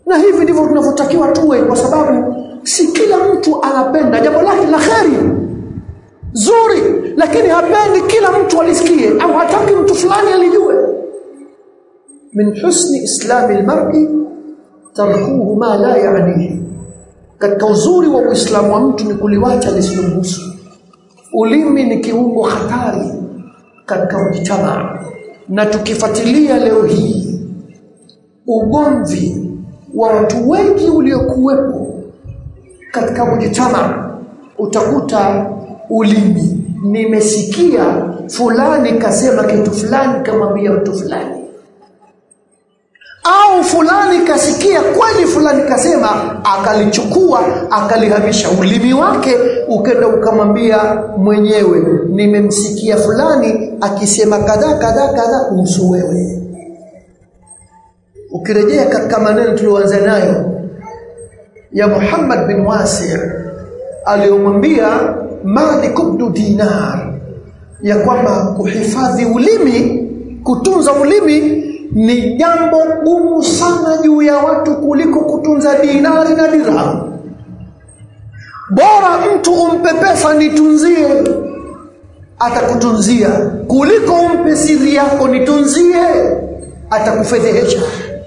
na hivi ndivyo tunavyotakiwa tuwe kwa sababu si kila mtu anapenda jambo lake la kheri zuri lakini hapendi kila mtu alisikie au hataki mtu fulani alijue min husni islami almar'i tarkuhu ma la ya'nihi katika uzuri wa uislamu wa mtu ni kuliwacha lisilomhusu ulimi ni kiungo hatari katika mjtamaa na tukifuatilia leo hii ugomvi wa watu wengi uliokuwepo katika mjtamaa utakuta ulimi nimesikia fulani kasema kitu fulani kamwambia mtu fulani au fulani kasikia kweli fulani kasema akalichukua akalihamisha ulimi wake ukenda ukamwambia mwenyewe nimemsikia fulani akisema kadhaa kadhaa kadhaa kuhusu wewe ukirejea katika maneno tulioanza nayo ya Muhammad bin Wasi' aliyomwambia Malik ibn Dinar ya kwamba kuhifadhi ulimi kutunza ulimi ni jambo gumu sana juu ya watu kuliko kutunza dinari na dirham bora mtu umpe pesa nitunzie atakutunzia kuliko umpe siri yako nitunzie atakufedhehesha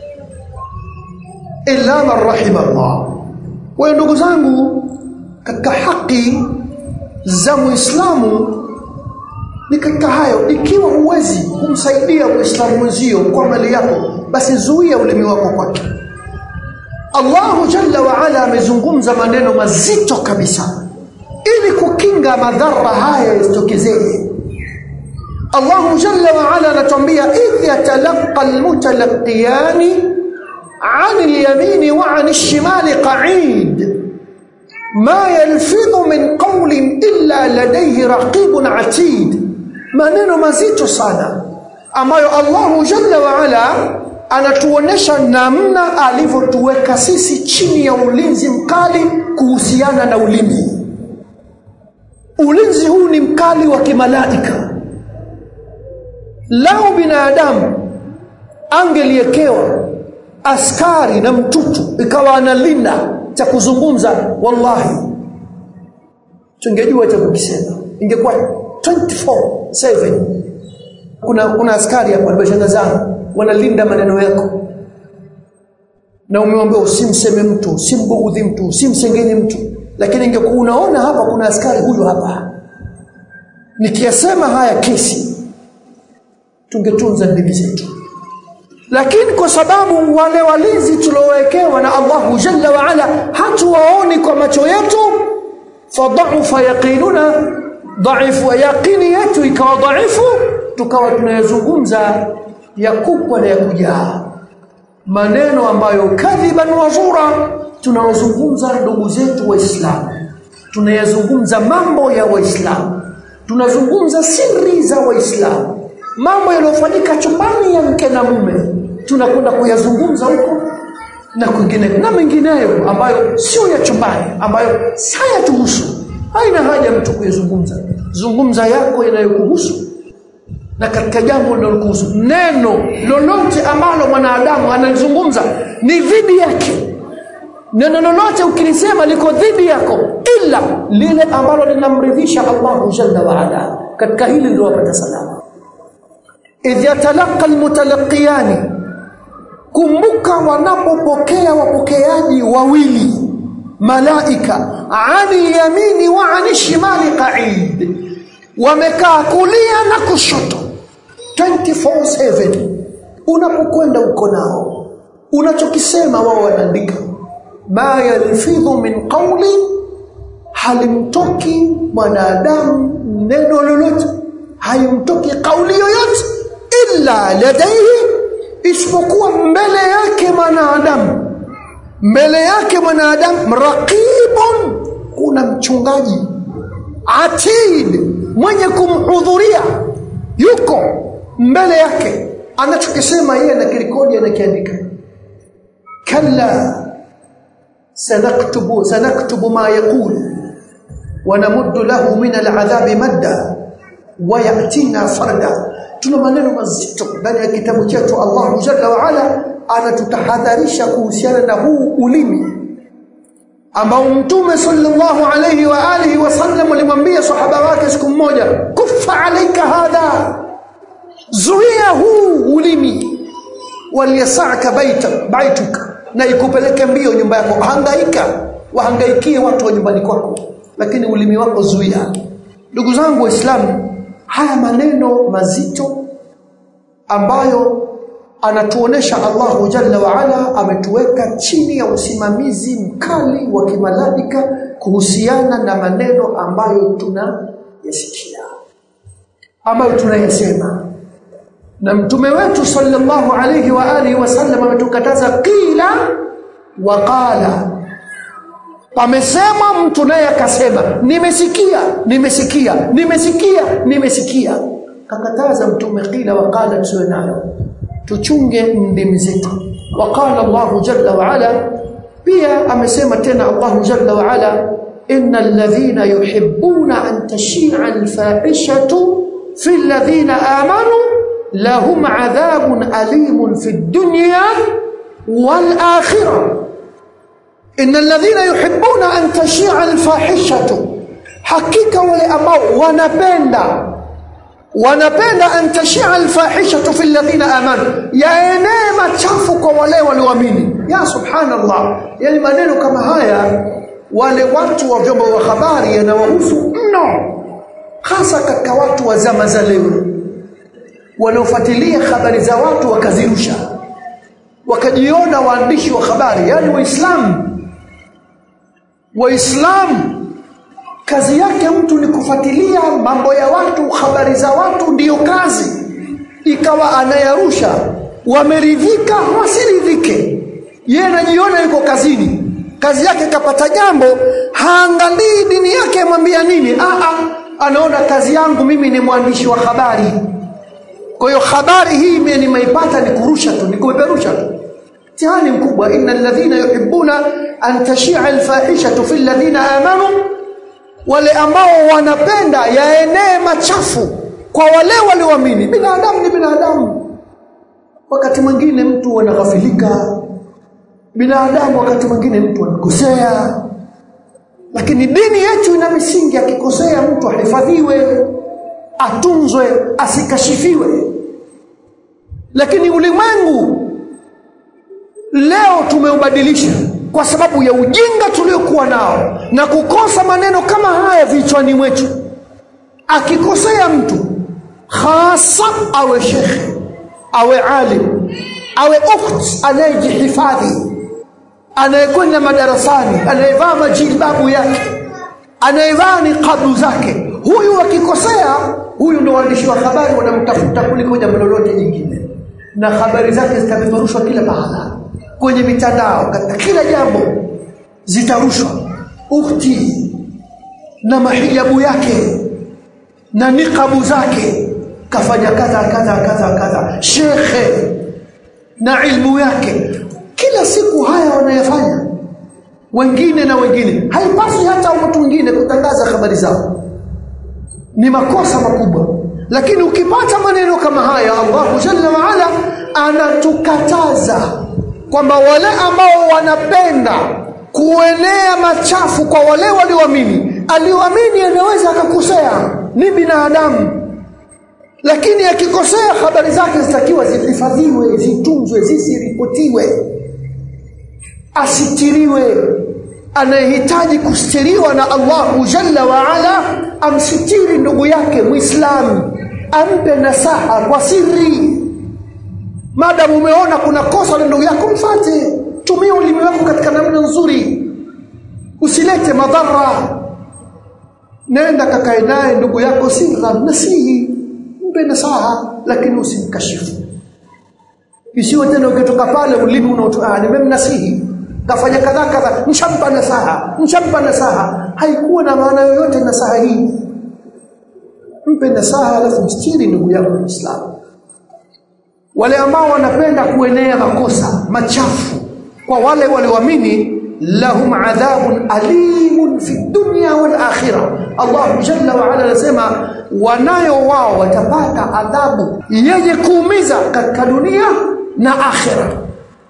illa man rahimallah kwa ndugu zangu katika haki za muislamu ni katika hayo ikiwa huwezi kumsaidia muislamu mwenzio kwa mali yako basi zuia ulimi wako kwake Allahu jalla wa ala amezungumza maneno mazito kabisa ili kukinga madhara haya yasitokezee Allahu jalla wa ala anatuambia idh yatalaqa almutalaqiyani عن اليمين وعن الشمال قعيد ما يلفظ من قول إلا لديه رقيب عتيد maneno mazito sana ambayo Allahu Jalla wa Ala anatuonesha namna alivyotuweka sisi chini ya ulinzi mkali kuhusiana na ulimi. Ulinzi huu ni mkali wa kimalaika. Lau binadamu angeliekewa askari na mtutu ikawa analinda cha kuzungumza, wallahi tungejua cha kukisema, ingekuwa 24/7 kuna kuna askari hapa nimeshanga zangu wanalinda maneno yako na umeomba usimseme mtu usimbughudhi mtu usimsengenye mtu lakini ingekuwa unaona hapa kuna askari huyu hapa nikiyasema haya kesi tungetunza ndimi zetu lakini kwa sababu wale walinzi tuliowekewa na Allahu Jalla wa Ala hatuwaoni kwa macho yetu fadha'ufa yaqinuna dhaifu yaqini yetu ikawa dhaifu tukawa tunayazungumza ya kupwa na ya kujaa maneno ambayo kadhiban wazura tunawazungumza ndugu zetu waislamu tunayazungumza mambo ya waislamu tunazungumza siri za waislamu mambo yaliyofanyika chumbani ya mke na mume tunakwenda kuyazungumza huko na kwingine na mengineyo ambayo sio ya chumbani ambayo hayatuhusu haina haja mtu kuyazungumza zungumza yako yanayokuhusu na katika jambo linalokuhusu neno lolote ambalo mwanadamu analizungumza ni dhidi yake neno lolote ukilisema liko dhidi yako ila lile ambalo linamridhisha Allahu jalla wa ala katika hili ndio wapata salama idh yatalaqa almutalaqiyani kumbuka wanapopokea wapokeaji wawili malaika ani yamini wa ani shimali qaid wamekaa kulia na kushoto 24/7 unapokwenda uko nao unachokisema wao wanaandika ma yalfidhu min qawli halimtoki mwanadamu neno lolote haimtoki kauli yoyote illa ladaihi isipokuwa mbele yake mwanadamu mbele yake mwanadamu raqibun kuna mchungaji atid mwenye kumhudhuria yuko mbele yake anachokisema yeye anakirekodi anakiandika kalla sanaktubu sanaktubu ma yaqul ونمد له من العذاب مدا وياتينا فردا tuna maneno mazito ndani ya kitabu chetu Allah jalla wa ala anatutahadharisha kuhusiana na huu ulimi ambao mtume sallallahu alayhi wa alihi wasallam alimwambia sahaba wake siku mmoja kufa alaika hadha zuia huu ulimi waliyasaka baita baituka na ikupeleke mbio nyumba yako hangaika wahangaikie watu wa nyumbani kwako lakini ulimi wako zuia ndugu zangu waislamu haya maneno mazito ambayo anatuonesha Allahu Jalla wa Ala ametuweka chini ya usimamizi mkali wa kimalaika kuhusiana na maneno ambayo tunayasikia ambayo tunayasema na mtume wetu sallallahu alayhi wa alihi wasallam ametukataza qila wa qala pamesema mtu naye akasema nimesikia nimesikia nimesikia nimesikia kakataza mtume qila wa qala tuwe nayo tuchunge ndimi zetu waqala Allahu jalla wa ala pia amesema tena Allahu jalla wa ala innal ladhina yuhibbuna an tashia alfahishatu fil ladhina amanu lahum adhabun alimun fid dunya wal akhirah innal ladhina yuhibbuna an tashia alfahishatu hakika wale ambao wanapenda wanapenda an tashia alfahishatu fi alladhina amanu yaenee machafu kwa wale walioamini ya subhanallah yani maneno kama haya wale watu wa vyombo vya habari yanawahusu mno hasa katika watu wa zama za leo wanaofuatilia habari za watu wakazirusha wakajiona waandishi wa habari yani waislamu waislamu kazi yake mtu ni kufuatilia mambo ya watu habari za watu ndiyo kazi ikawa anayarusha wameridhika wasiridhike yeye anajiona yuko kazini kazi yake kapata jambo haangalii dini yake amwambia nini Aa, anaona kazi yangu mimi ni mwandishi wa habari kwa hiyo habari hii mimi nimeipata ni kurusha tu ni kupeperusha tu mtihani mkubwa innal ladhina yuhibbuna an tashia alfahishatu fil ladhina amanu wale ambao wanapenda yaenee machafu kwa wale walioamini binadamu ni binadamu wakati mwingine mtu anaghafilika binadamu wakati mwingine mtu anakosea lakini dini yetu ina misingi akikosea mtu ahifadhiwe atunzwe asikashifiwe lakini ulimwengu leo tumeubadilisha kwa sababu ya ujinga tuliokuwa nao na kukosa maneno kama haya vichwani mwetu akikosea mtu hasa awe shekhe awe alim awe ukht anayejihifadhi anayekwenda madarasani anayevaa majilbabu yake anayevaa niqabu zake huyu akikosea huyu ndo waandishi wa habari wanamtafuta kuliko jambo lolote jingine na habari zake zitapeperushwa kila pahala kwenye mitandao katika kila jambo zitarushwa ukhti na mahijabu yake na niqabu zake kafanya kadha kadha kadha kadha shekhe na ilmu yake kila siku haya wanayafanya wengine na wengine haipaswi hata watu wengine kutangaza habari zao ni makosa makubwa lakini ukipata maneno kama haya Allahu jalla wa ala anatukataza kwamba wale ambao wanapenda kuenea machafu kwa wale walioamini alioamini anaweza akakosea ni binadamu lakini akikosea habari zake zitakiwa zihifadhiwe zitunzwe zisiripotiwe asitiriwe anayehitaji kustiriwa na Allahu jalla wa ala amsitiri ndugu yake muislamu ampe nasaha kwa siri madamu umeona kuna kosa la ndugu yako mfate tumia ulimi wako katika namna nzuri usilete madhara nenda kakae naye ndugu yako sirra nasihi mpe nasaha lakini usimkashifu isiwe tena ukitoka pale ulimi unaotoa nimemnasihi kafanya kadha kadha nshampa nasaha nshampa nasaha haikuwa na maana yoyote nasaha hii mpe nasaha alafu mstiri ndugu yako Muislamu wale ambao wanapenda kuenea makosa machafu kwa wale walioamini lahum adhabun alimun fi dunya wal akhirah Allah jalla wa ala anasema wanayo wao watapata adhabu yenye kuumiza katika dunia na akhira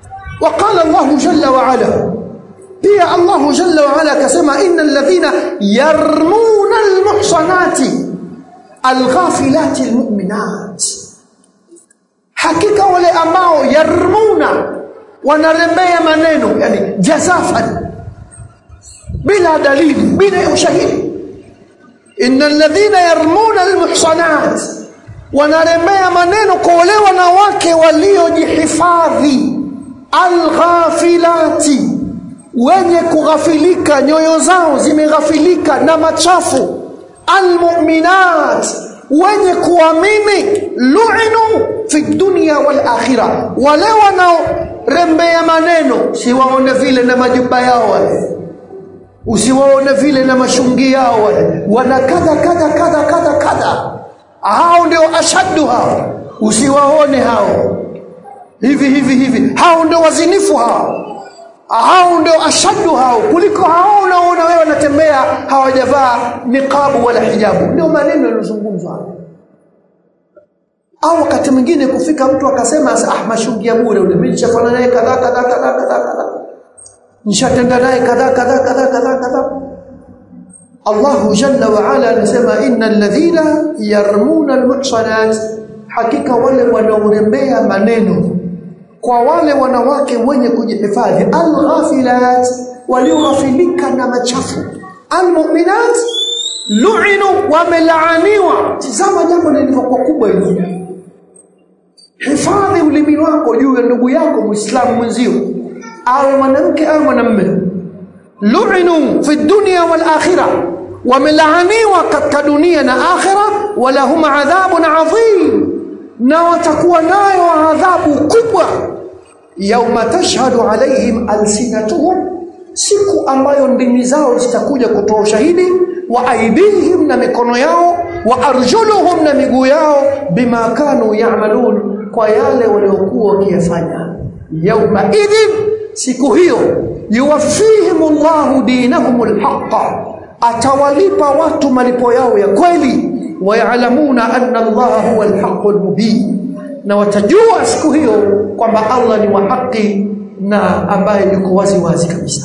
وقال الله جل وعلا pia Allah jalla wa ala akasema innal ladhina yarmuna almuhsanati alghafilati almu'minat hakika wale ambao yarmuna wanarembea maneno yani jazafan bila dalili bila ushahidi innal ladhina yarmuna almuhsanat wanarembea maneno kwa wale wanawake waliojihifadhi alghafilati wenye kughafilika nyoyo zao zimeghafilika na machafu almu'minat wenye kuamini lu'inu fi dunya wal akhirah wale wanaorembea maneno siwaone vile na majuba yao wale usiwaone vile na mashungi yao wale wana kadha kadha kadha kadha kadha hao ndio ashaddu hao usiwaone hao hivi hivi hivi hao ndio wazinifu hao hao ndio ashaddu hao kuliko hao unaona wewe wanatembea hawajavaa niqabu wala hijabu ndio maneno yaliyozungumzwa au wakati mwingine kufika mtu akasema ah mashungi ya bure ule mimi nishafanya naye kadha kadha kadha kadha kadha nishatenda naye kadha kadha kadha kadha kadha Allahu jalla wa ala anasema innal ladhina yarmuna almuhsanat hakika wale wanaorembea maneno kwa wale wanawake wenye kujihifadhi alghafilat walioghafilika na machafu almu'minat lu'inu wamelaaniwa tazama jambo lilivyokuwa kubwa hili hifadhi ulimi wako juu ya ndugu yako muislamu mwenzio awe mwanamke au mwanamume lu'inu fi dunya wal akhirah wamelaaniwa katika dunia na akhira walahum adhabun adhim na watakuwa nayo adhabu kubwa yauma tashhadu alaihim alsinatuhum siku ambayo ndimi zao zitakuja kutoa ushahidi wa aidihim na mikono yao wa arjuluhum na miguu yao bima kanu ya'malun kwa yale waliokuwa wakiyafanya yauma idhin siku hiyo yuwaffihim Allahu dinahum alhaqqa atawalipa watu malipo yao ya kweli wayalamuna anna Allah huwa alhaqqul mubin na watajua siku hiyo kwamba Allah ni wa haki na ambaye yuko wazi wazi kabisa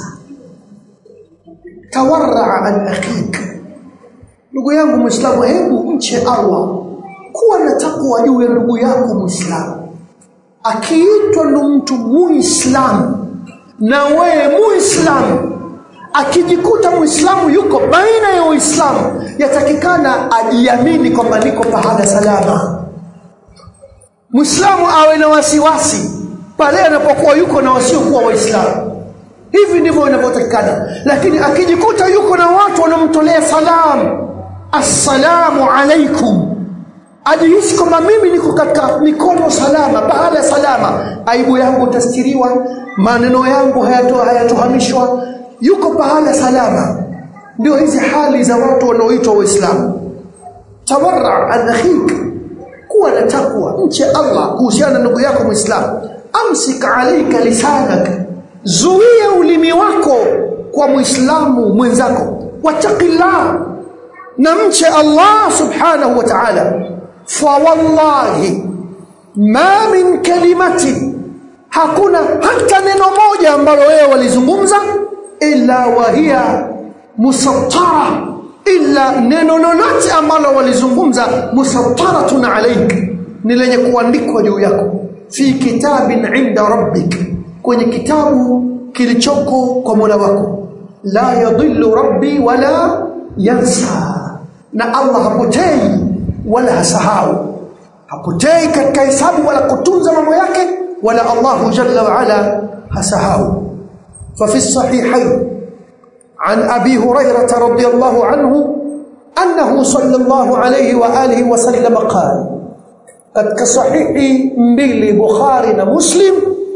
tawarra an akhik ndugu yangu muislamu hebu mche Allah kuwa na takwa juu ya ndugu yako muislamu akiitwa ndo mtu muislamu na wewe muislamu akijikuta muislamu yuko baina ya uislamu yatakikana ajiamini kwamba niko pahala salama muislamu awe na wasiwasi pale anapokuwa yuko na wasiokuwa waislamu hivi ndivyo inavyotakikana lakini akijikuta yuko na watu wanamtolea salamu assalamu alaikum ajihisi kwamba mimi niko katika mikono salama pahala salama aibu yangu tastiriwa maneno yangu hayatohamishwa yuko pahala salama ndio hizi hali za watu wanaoitwa waislamu tawarra an akhik kuwa na takwa mche Allah kuhusiana na ndugu yako muislamu amsik alayka lisanak zuia ulimi wako kwa muislamu mwenzako wattaqillah na mche Allah subhanahu wa ta'ala fa wallahi ma min kalimati hakuna hata neno moja ambalo wewe walizungumza illa wahia musattara illa neno lolote ambalo walizungumza musattaratun alaik ni lenye kuandikwa juu yako fi kitabin inda rabbik kwenye kitabu kilichoko kwa Mola wako la yadhillu rabbi wala yansa na Allah hapotei wala hasahau hapotei katika hesabu wala kutunza mambo yake wala Allah jalla wa ala hasahau ففي الصحيحين عن أبي هريرة رضي الله عنه أنه صلى الله عليه وآله وسلم قال قد كصحيح mbili Bukhari na Muslim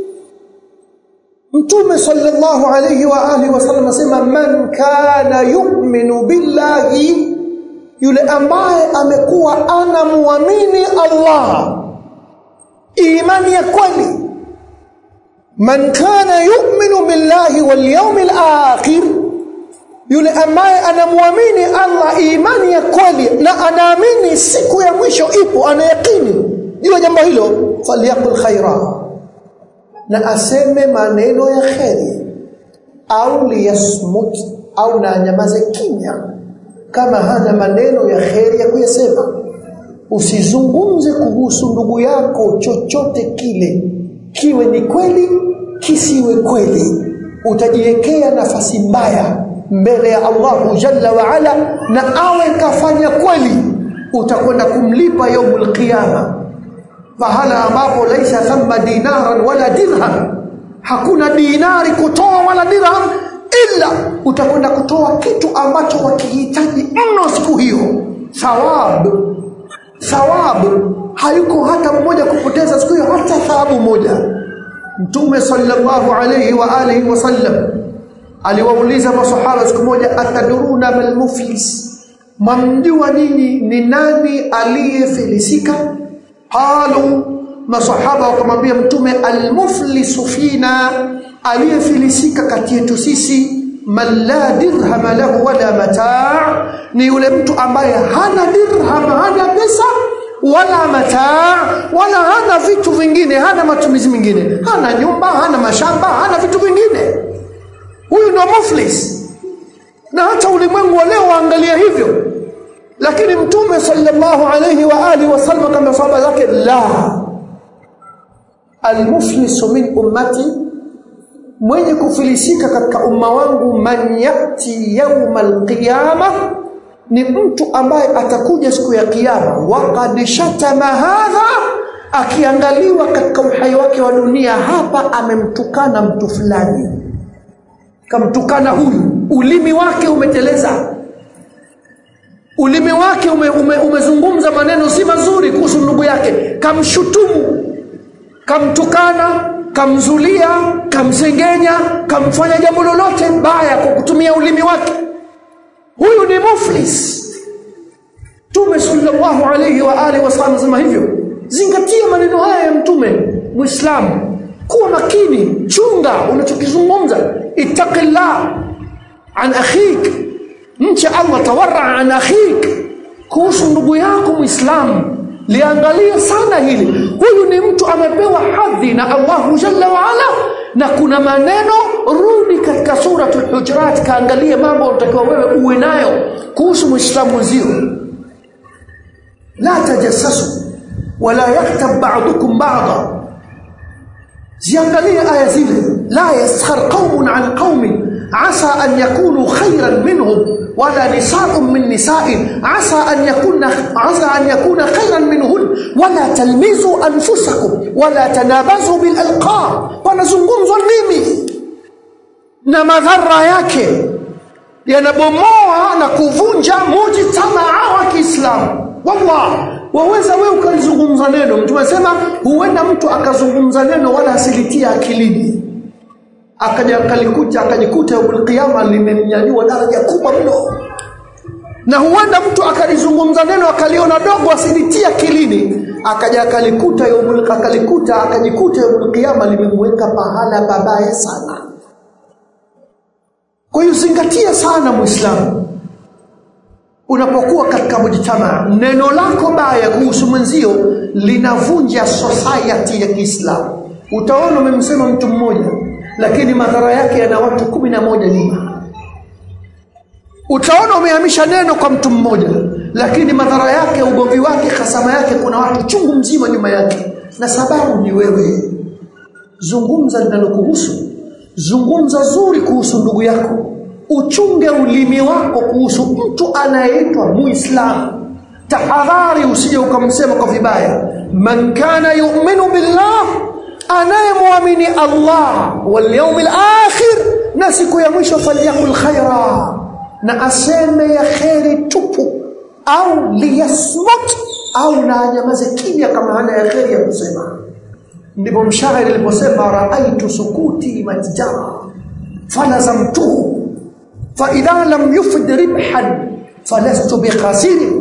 Mtume sallallahu alayhi wa alihi wasallam asema man kana yu'minu billahi yule ambaye amekuwa anamuamini Allah imani ya kweli man kana yu'minu billahi wal yawmil akhir yule ambaye anamwamini Allah imani ya kweli na anaamini siku ya mwisho ipo anayakini juu jambo hilo falyakul khaira na aseme maneno ya kheri au liyasmut au na anyamaze kimya kama hana maneno ya kheri ya kuyasema usizungumze kuhusu ndugu yako chochote kile kiwe ni kweli kisiwe kweli utajiwekea nafasi mbaya mbele ya Allahu jalla wa ala na awe kafanya kweli utakwenda kumlipa yaumul qiyama pahala ambapo laisa thumma dinaran wala dirham hakuna dinari kutoa wala dirham ila utakwenda kutoa kitu ambacho wakihitaji mno siku hiyo thawabu thawabu hayuko hata mmoja kupoteza siku hiyo hata thawabu moja mtume sallallahu alayhi wa alihi wasallam aliwauliza masahaba siku moja ataduruna mal muflis mamjua nyinyi ni nani aliyefilisika qalu masahaba wakamwambia mtume almuflisu fina aliyefilisika kati yetu sisi man la dirham lahu wala mataa ni yule mtu ambaye hana dirham hana pesa wala mataa wala hana vitu vingine hana matumizi mengine hana nyumba hana mashamba hana vitu vingine huyu ndo muflis na hata ulimwengu wa leo waangalia hivyo lakini mtume sallallahu alayhi wa alihi wasallam kama sahaba zake la almuflisu min ummati mwenye kufilisika katika umma wangu man yati yauma alqiyama ni mtu ambaye atakuja siku ya kiyama waqad shatama hadha akiangaliwa katika uhai wake wa dunia hapa amemtukana mtu fulani kamtukana huyu ulimi wake umeteleza ulimi wake ume, ume, umezungumza maneno si mazuri kuhusu ndugu yake kamshutumu kamtukana kamzulia kamsengenya kamfanya jambo lolote baya kwa kutumia ulimi wake huyu ni muflis mtume sallallahu alayhi wa alihi wasallam sema hivyo zingatia maneno haya ya mtume muislamu kuwa makini chunga unachokizungumza ittaqillah an akhik mche Allah tawarra an akhik kuhusu ndugu yako muislamu liangalie sana hili huyu ni mtu amepewa hadhi na Allahu jalla wa ala na kuna maneno rudi katika suratul hujurat kaangalie mambo unatakiwa wewe uwe nayo kuhusu muislamu mwenzio la tajassasu wala yaktab ba'dukum ba'da ziangalie aya zile la yaskhar qaumun an qaumin asa an yakunu khayran minhum wala nisa'un min nisa'in asa an yakuna asa an yakuna khayran minhun wala talmizu anfusakum wala tanabazu bil alqab panazungumzwa nini na madhara yake yanabomoa na kuvunja mujtamaa wa Kiislamu wallah waweza wewe ukalizungumza neno mtume anasema huenda mtu akazungumza neno wala asilitia akilini akaja akalikuta akajikuta yaumul qiyama limemnyanyua daraja kubwa mno na huenda mtu akalizungumza neno akaliona dogo asilitia akilini akaja akalikuta yaumul akalikuta akajikuta yaumul qiyama limemweka pahala babaya sana kwa hiyo zingatia sana muislamu unapokuwa katika mujtamaa neno lako baya kuhusu mwenzio linavunja society ya Kiislamu utaona umemsema mtu mmoja lakini madhara yake yana watu kumi na moja nyuma utaona umehamisha neno kwa mtu mmoja lakini madhara yake ugomvi wake hasama yake kuna watu chungu mzima nyuma yake na sababu ni wewe zungumza linalokuhusu zungumza zuri kuhusu ndugu yako uchunge ulimi wako kuhusu mtu anayeitwa muislamu tahadhari usije ukamsema kwa vibaya man kana yu'minu billah anayemwamini Allah wal yawmil akhir na siku ya mwisho falyakul khaira na aseme ya kheri tupu au liyasmut au na anyamaze kimya kama hana ya kheri ya kusema ndipo mshairi aliposema raaitu sukuti matjara falazamtuhu فإذا لم يفد ربحا فلست بخاسر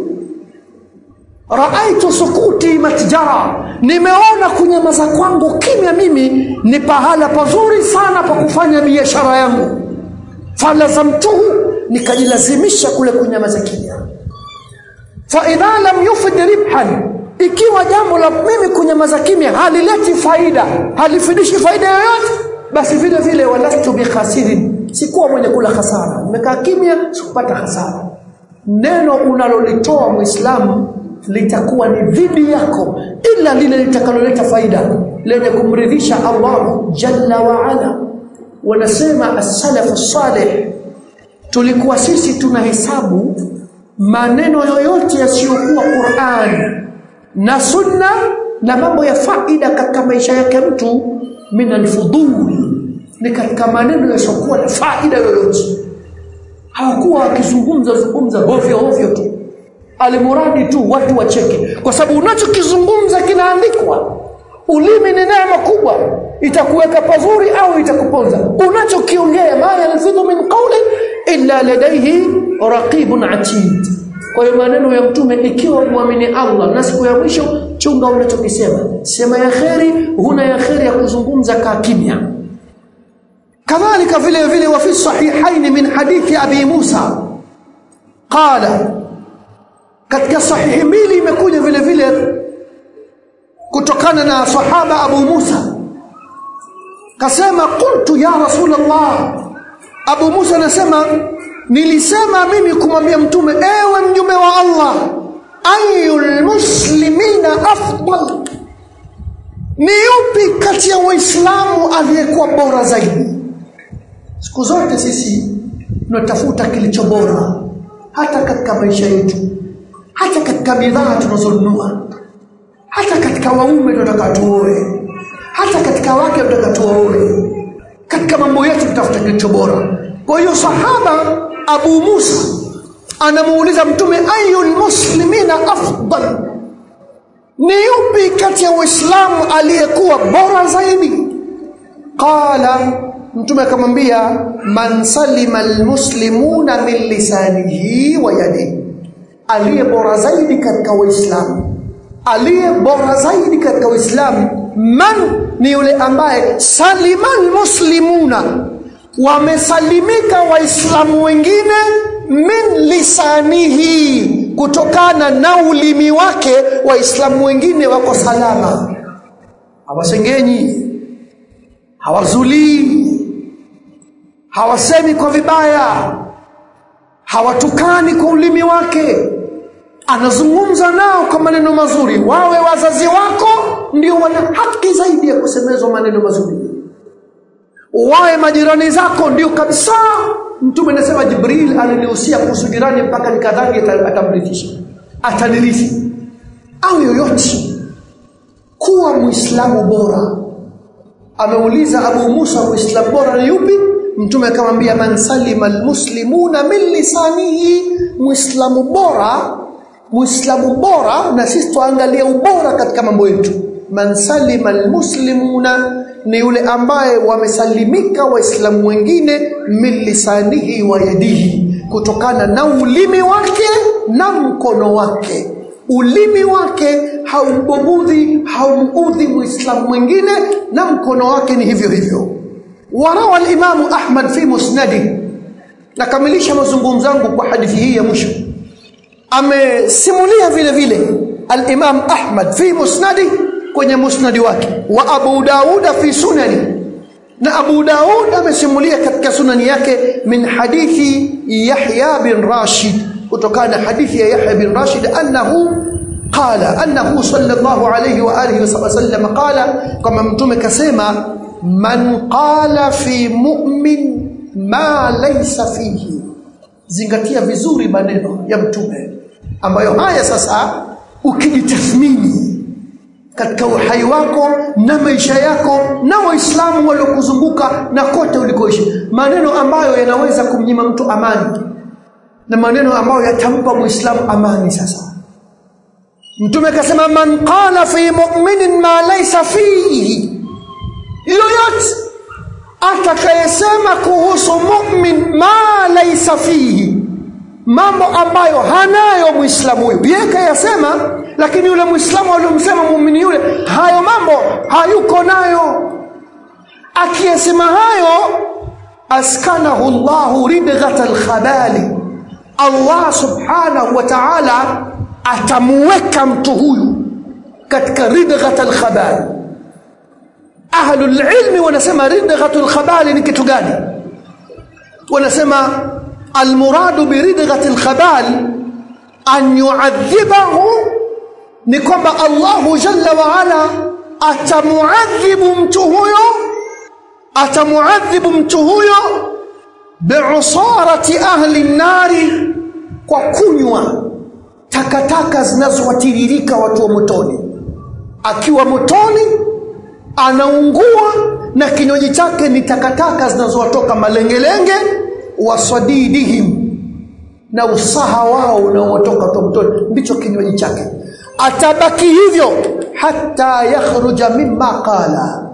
رأيت سكوتي متجرا nimeona kunyamaza kwangu kimya mimi ni pahala pazuri sana pa kufanya biashara yangu falazamtuhu nikajilazimisha kule kunyamaza kimya faidha lam yufid ribhan ikiwa jambo la mimi kunyamaza kimya halileti faida halifidishi faida yoyote basi vile vile walastu bikhasirin sikuwa mwenye kula hasara nimekaa kimya sikupata hasara neno unalolitoa muislamu litakuwa ni dhidi yako ila lile litakaloleta faida lenye kumridhisha Allah jalla wa ala wanasema as-salafu salih tulikuwa sisi tunahesabu maneno yoyote yasiyokuwa Qur'an na sunna na mambo ya faida katika maisha yake mtu min alfudul ni katika maneno yasiyokuwa na faida yoyote hawakuwa wakizungumza zungumza hovyo hovyo tu alimuradi tu watu wacheke kwa sababu unachokizungumza kinaandikwa ulimi ni neema kubwa itakuweka pazuri au itakuponza unachokiongea ma yalfidhu min qawlin illa ladayhi raqibun atid kwa hiyo maneno ya mtume ikiwa muamini Allah na siku ya mwisho chunga unachokisema sema ya kheri huna ya kheri ya kuzungumza kaa kimya kadhalika vile vile wa fi sahihain min hadithi abi Musa qala katika sahihi mbili imekuja vile vile kutokana na sahaba Abu Musa kasema qultu ya rasulullah Abu Musa anasema nilisema mimi kumwambia mtume ewe mjumbe wa Allah ayul muslimina afdal ni yupi kati ya waislamu aliyekuwa bora zaidi siku zote sisi tunatafuta kilicho bora hata katika maisha yetu hata katika bidhaa tunazonunua hata katika waume tunataka tuoe hata katika wake tunataka tuoe katika mambo yetu tutafuta kilicho bora kwa hiyo sahaba Abu Musa anamuuliza mtume ayul muslimina afdal ni yupi kati ya waislamu aliyekuwa bora zaidi qala mtume akamwambia man salima almuslimuna min lisanihi wa yadihi aliye bora zaidi katika waislamu aliye bora zaidi katika waislamu man ni yule ambaye salima almuslimuna wamesalimika waislamu wengine min lisanihi kutokana na ulimi wake waislamu wengine wako salama hawasengenyi hawazulii hawasemi kwa vibaya hawatukani kwa ulimi wake anazungumza nao kwa maneno mazuri wawe wazazi wako ndio wana haki zaidi ya kusemezwa maneno mazuri wawe majirani zako ndio kabisa mtume anasema jibril alinihusia kuhusu jirani mpaka nikadhani atamrithisha atanirithi au yoyote kuwa muislamu bora ameuliza abu musa muislamu bora ni yupi mtume akamwambia man salima almuslimuna min lisanihi muislamu bora muislamu bora na sisi tuangalie ubora katika mambo yetu man salima almuslimuna ni yule ambaye wamesalimika waislamu wengine min lisanihi wa yadihi kutokana na ulimi wake na mkono wake ulimi wake haumbugudhi haumudhi muislamu mwingine na mkono wake ni hivyo hivyo warawa alimamu ahmad fi musnadi nakamilisha mazungumzo yangu kwa hadithi hii ya mwisho amesimulia vile vile al-Imam Ahmad fi musnadi kwenye musnadi wake wa Abu Daud fi sunani na Abu Daud amesimulia katika sunani yake min hadithi Yahya bin Rashid kutokana na hadithi ya Yahya bin Rashid annahu qala annahu sallallahu alayhi wa alihi wasallam qala kama mtume kasema man qala fi mu'min ma laysa fihi zingatia vizuri maneno ya mtume ambayo haya sasa ukijitathmini katika uhai wako na maisha yako na waislamu waliokuzunguka na kote ulikoishi maneno ambayo yanaweza kumnyima mtu amani na maneno ambayo yatampa muislamu amani sasa mtume akasema man qala fi mu'minin ma laysa fihi yoyote atakayesema kuhusu mu'min ma laysa fihi mambo ambayo hanayo muislamu huyo yeye kayasema lakini yule muislamu aliyomsema muumini yule hayo mambo hayuko nayo akiyasema hayo askanahu Allahu ridghata alkhabali Allah subhanahu wa ta'ala atamuweka mtu huyu katika ridghat alkhabal ahlul ilmi wanasema ridghatul khabal ni kitu gani wanasema almuradu biridghatil khabal an yu'adhibahu ni kwamba Allahu jalla wa ala atamuadhibu mtu huyo atamuadhibu mtu huyo bi'usarati ahli nari kwa kunywa takataka zinazowatiririka watu wa motoni akiwa motoni anaungua na kinywaji chake ni takataka zinazowatoka malengelenge wasadidihim na usaha wao unaotoka kwa motoni ndicho kinywaji chake atabaki hivyo hata yakhruja mimma qala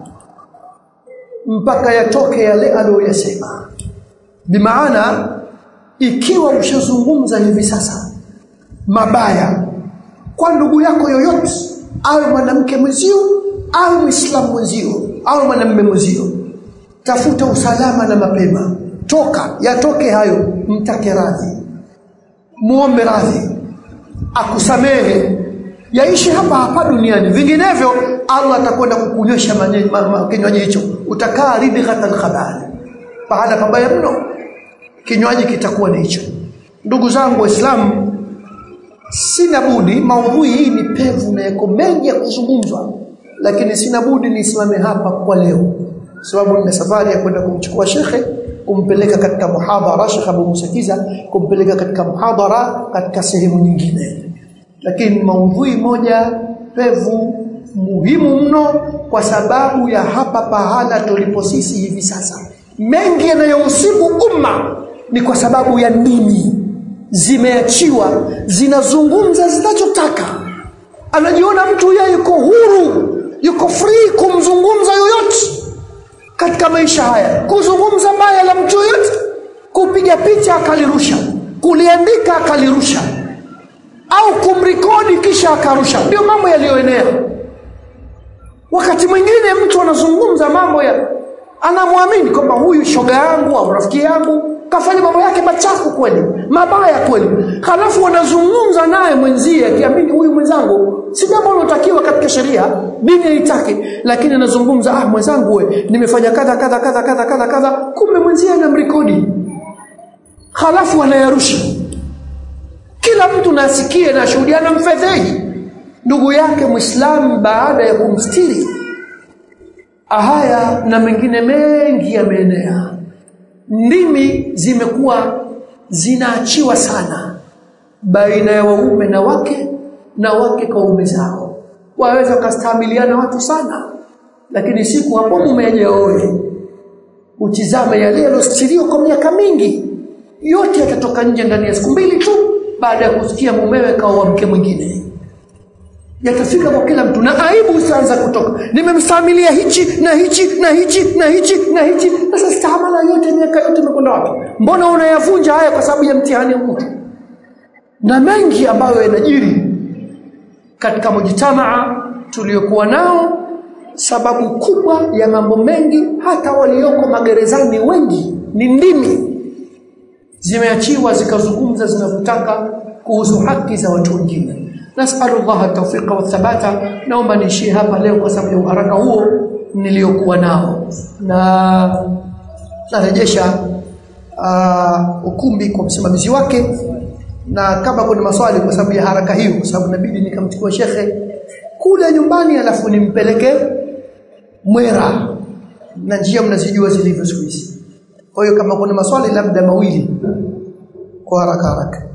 mpaka yatoke yale aliyoyasema bimaana ikiwa ushazungumza hivi sasa mabaya kwa ndugu yako yoyote awe mwanamke mwenzio awe muislamu mwenzio awe mwanamume mwenzio tafuta usalama na mapema toka yatoke hayo mtake radhi muombe radhi akusamehe yaishi hapa hapa duniani vinginevyo Allah atakwenda kukunywesha kinywaji hicho utakaa ridghatal khabal baada pabaya mno kinywaji kitakuwa ni hicho ndugu zangu waislamu sina budi maudhui hii ni pevu na yako mengi ya kuzungumzwa lakini sina budi nisimame hapa kwa leo sababu nina safari ya kwenda kumchukua shekhe kumpeleka katika muhadhara Sheikh Abu Musakiza kumpeleka katika muhadhara katika sehemu nyingine lakini maudhui moja pevu muhimu mno kwa sababu ya hapa pahala tulipo sisi hivi sasa mengi yanayohusibu umma ni kwa sababu ya dini zimeachiwa zinazungumza zinachotaka anajiona mtu yeye yuko huru yuko free kumzungumza yoyote katika maisha haya kuzungumza baya la mtu yoyote kupiga picha akalirusha kuliandika akalirusha au kumrekodi kisha akarusha ndio mambo yaliyoenea wakati mwingine mtu anazungumza mambo ya anamwamini kwamba huyu shoga yangu au rafiki yangu kafanya mambo yake machafu kweli mabaya kweli halafu wanazungumza naye mwenzie akiamini huyu mwenzangu si jambo linalotakiwa katika sheria dini haitaki lakini anazungumza ah mwenzangu we nimefanya kadha kadha kadha kadha kadha kadha kumbe mwenzie anamrekodi halafu anayarusha kila mtu nasikie na shuhudia na mfedhehi ndugu yake muislamu baada ya kumstiri haya na mengine mengi yameenea ndimi zimekuwa zinaachiwa sana baina ya waume na wake na wake kwa ume zao waweza kustahimiliana watu sana lakini siku hapo mume aje oe utizame yale yalostiriwa kwa miaka mingi yote yatatoka nje ndani ya siku mbili tu baada ya kusikia mumewe kaoa mke mwingine yatafika kwa kila mtu na aibu itaanza kutoka nimemstahimilia hichi na hichi na hichi na hichi na hichi sasa stahamala yote miaka yote imekwenda wapi mbona unayavunja haya kwa sababu ya mtihani wa mtu na mengi ambayo yanajiri katika mujtamaa tuliokuwa nao sababu kubwa ya mambo mengi hata walioko magerezani wengi ni ndimi zimeachiwa zikazungumza zinavyotaka kuhusu haki za watu wengine nasalu Allah tawfiqa wa thabata naomba niishie hapa leo kwa sababu ya uharaka huo niliokuwa nao na narejesha uh, ukumbi kwa msimamizi wake na kama kuna maswali kwa sababu ya haraka hiyo kwa sababu inabidi nikamchukua shekhe kule nyumbani alafu nimpeleke Mwera na njia mnazijua zilivyo siku hizi kwa hiyo kama kuna maswali labda mawili kwa haraka haraka